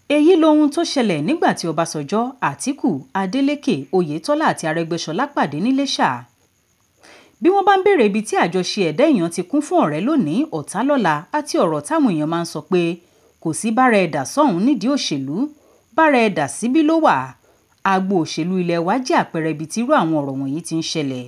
èyí lohun tó ṣẹlẹ̀ nígbà tí ọbásanjọ́ àtìkù adeleke oyetola àti arẹgbẹsọlá pàdé níléṣà bí wọ́n bá ń béèrè ibi tí àjọṣe ẹ̀dá èèyàn ti kún fún ọ̀rẹ́ lónìí ọ̀tá lọ́la àti ọ̀rọ̀ táwọn èèyàn máa ń sọ pé kò sí bára ẹ̀dà sọ́hún nídìí òṣèlú bára ẹ̀dà síbí ló wà agbo òṣèlú ilẹ̀ wa jẹ́ àpẹẹrẹ ibi tí irú àwọn ọ̀rọ̀ wọ̀nyí ti ń ṣẹlẹ̀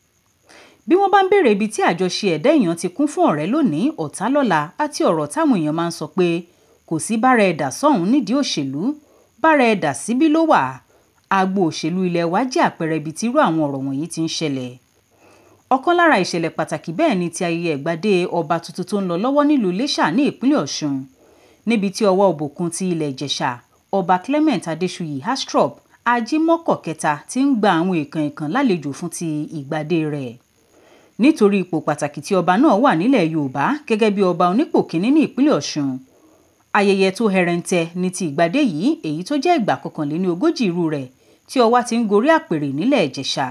bí wọ́n bá ń béèrè ibi tí àjọṣe ẹ̀dá èèyàn ti kún fún ọ̀rẹ́ lónìí ọ̀tá lọ́la àti ọ̀rọ̀ táwọn èèyàn máa ń sọ pé kò sí bára ẹ̀dà sọ́hún nídìí òṣèlú bára ẹ̀dà síbí ló wà agbo òṣèlú ilẹ̀ wa jẹ́ àpẹẹrẹ ibi tí irú àwọn ọ̀rọ̀ wọ̀nyí ti ń ṣẹlẹ̀ ọ̀kan lára ìṣẹ̀lẹ̀ pàtàkì bẹ́ẹ̀ ni ti ayẹyẹ ìgbàdé ọba tuntun tó ń lọ lọ́wọ́ nílùú Iléṣà ní ìpínlẹ̀ Ọ̀ṣun níbi tí ọwọ́ òbòkun ti ilẹ̀ Ìjẹ̀ṣà ọba Clement Adéṣuyì Astrop ajímọ́kọ̀ kẹta ti ń gba àwọn èèkàn èèkàn lálejò fún ti ìgbàdé rẹ̀ nítorí ipò pàtàkì tí ọba náà wà nílẹ̀ Yorùbá gẹ́gẹ́ bí ọba onípò kínní ní ìpínlẹ̀ Ọ̀ṣun ayẹyẹ tó hẹrẹǹtẹ ní ti ìgbàdé yìí èyí tó jẹ́ ìgbà kọkànléní ogójì irú rẹ̀ tí ọwá ti ń gorí àpèrè nílẹ̀ Ìjẹ̀ṣà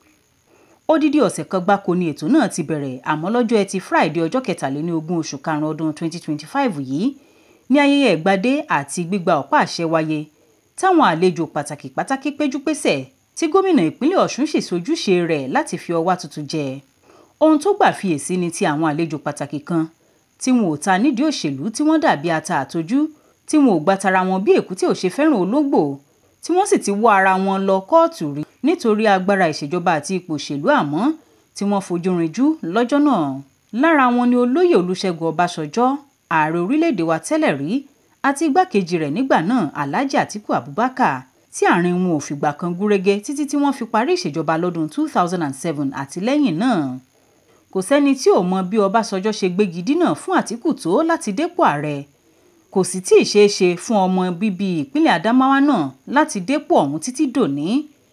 odidi ọ̀sẹ̀ kan gbáko ni ètò náà ti bẹ̀rẹ̀ àmọ́ lọ́jọ́ ẹtì Friday ọjọ́ kẹtàléní ogún oṣù karùn-ún ọdún 2025 yìí ní ayẹyẹ ìgbàdé àti gbígba ọ̀pá àṣẹ wáyé táwọn àlejò pàtàkì pàtàkì péjúpésẹ̀ tí gómìnà ìpínlẹ̀ Ọ̀ṣun sì sojúṣe rẹ̀ láti fi ọwá tuntun jẹ ohun tó gbà fiyèsí ni ti àwọn àlejò pàtàkì kan tí wọn ò ta nídìí òṣèlú tí wọ́n dàbí ata àtojú tí wọn ò gba tara wọn bí èkúté ò ṣe fẹ́ràn ológbò tí wọ́n sì ti wọ́ ara wọn lọ kóòtù rí nítorí agbára ìṣèjọba àti ipò òṣèlú àmọ́ tí wọ́n fojú rinjú lọ́jọ́ náà lára wọn ni olóyè Olúṣẹ́gun Ọbásanjọ́ ààrẹ orílẹ̀-èdè wa tẹ́lẹ̀ rí àti igbákejì rẹ̀ nígbà náà Alhaji Atiku Abubakar tí àárín wọn ò fìgbà kan gúrégé títí tí wọ́n fi parí ìṣèjọba lọ́dún 2007 àti lẹ́yìn náà kò sẹ́ni tí ò mọ bí Ọbásanjọ́ ṣe gbégi dínà fún Àtíkù tó láti dépò ààrẹ kò sì tí ì ṣeé ṣe fún ọmọ bíbí ìpínlẹ̀ Adamawa náà láti dépò ọ̀hún títí dòní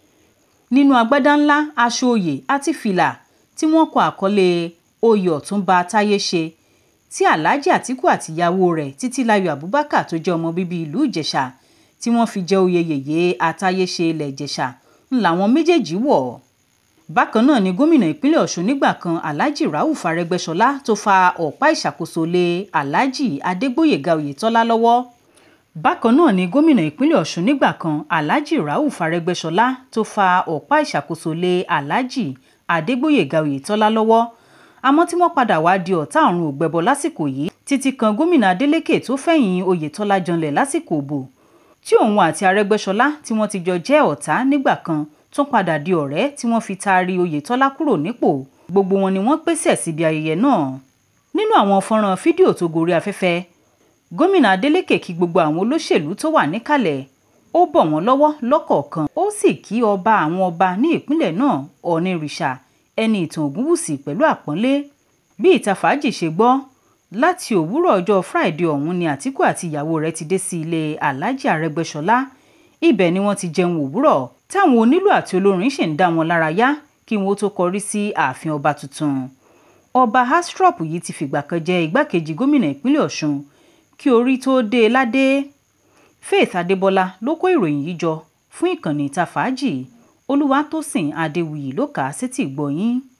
nínú agbádá ńlá aṣọ òye àti fìlà tí wọ́n kọ àkọlé oyè ọ̀túnba táyé ṣe tí Alhaji Àtíkù àtìyàwó rẹ̀ Títílayọ̀ Abubakar tó jẹ́ ọmọ bíbí ìlú Ìjẹ̀ṣà tí wọ́n fi jẹ oyè yèyé àtayéṣe ilẹ̀ Ìjẹ̀ṣà ń làwọn méjèèjì wọ̀ bákan náà ni gómìnà ìpínlẹ̀ Ọ̀ṣun nígbà kan Alhaji Rauf Arẹ́gbẹ́ṣọlá tó fa ọ̀pá ìṣàkóso lé Alhaji Adégbóyèga Oyètọ́lá lọ́wọ́ bákan náà ni gómìnà ìpínlẹ̀ Ọ̀ṣun nígbà kan Alhaji Rauf Arẹ́gbẹ́ṣọlá tó fa ọ̀pá ìṣàkóso lé Alhaji Adégbóyèga Oyètọ́lá lọ́wọ́ àmọ́ tí wọ́n padà wá di ọ̀tá ọ̀run ògbẹ́bọ lásìkò yìí títí kan gómìnà Adeleke tó fẹ̀yìn Oyètọ́lá janlẹ̀ lásìkò òbò tí òun àti Arẹ́gbẹ́ṣọlá tí wọ́n ti jọ jẹ́ ọ̀tá nígbà kan tún padà di ọ̀rẹ́ tí wọ́n fi taari Oyètọ́lá kúrò nípò gbogbo wọn ni wọ́n pèsè síbi ayẹyẹ náà nínú àwọn fọ́nrán fídíò tó gorí afẹ́fẹ́ gómìnà Adeleke kí gbogbo àwọn olóṣèlú tó wà níkàlẹ̀ ó bọ̀ wọ́n lọ́wọ́ lọ́kọ̀ọ̀kan ó sì kí ọba àwọn ọba ní ìpínlẹ̀ náà Ọ̀nìrìṣà ẹni ìtàn Ògúnwùsì pẹ̀lú àpọ́nlé bí ìta fàájì ṣe gbọ́ láti òwúrọ̀ ọjọ́ Friday ọ̀hún ni Àtíkù àti ìyàwó rẹ̀ ti dé sí ilé Alhaji Arẹ́gbẹ́ṣọlá ibẹ̀ ni wọ́n ti jẹun òwúrọ̀ táwọn onílù àti olórin ṣì ń dá wọn lára yá kí wọn ó tó kọrí sí ààfin ọba tuntun ọba Astrop yìí ti fìgbà kan jẹ igbákejì gómìnà ìpínlẹ̀ Ọ̀ṣun kí orí tó dé e ládé Faith Adébọlá ló kó ìròyìn yìí jọ fún ìkànnì ìta fàájì Olúwatósìn Adéwuyì ló kà á sétí ìgbọ́ yín.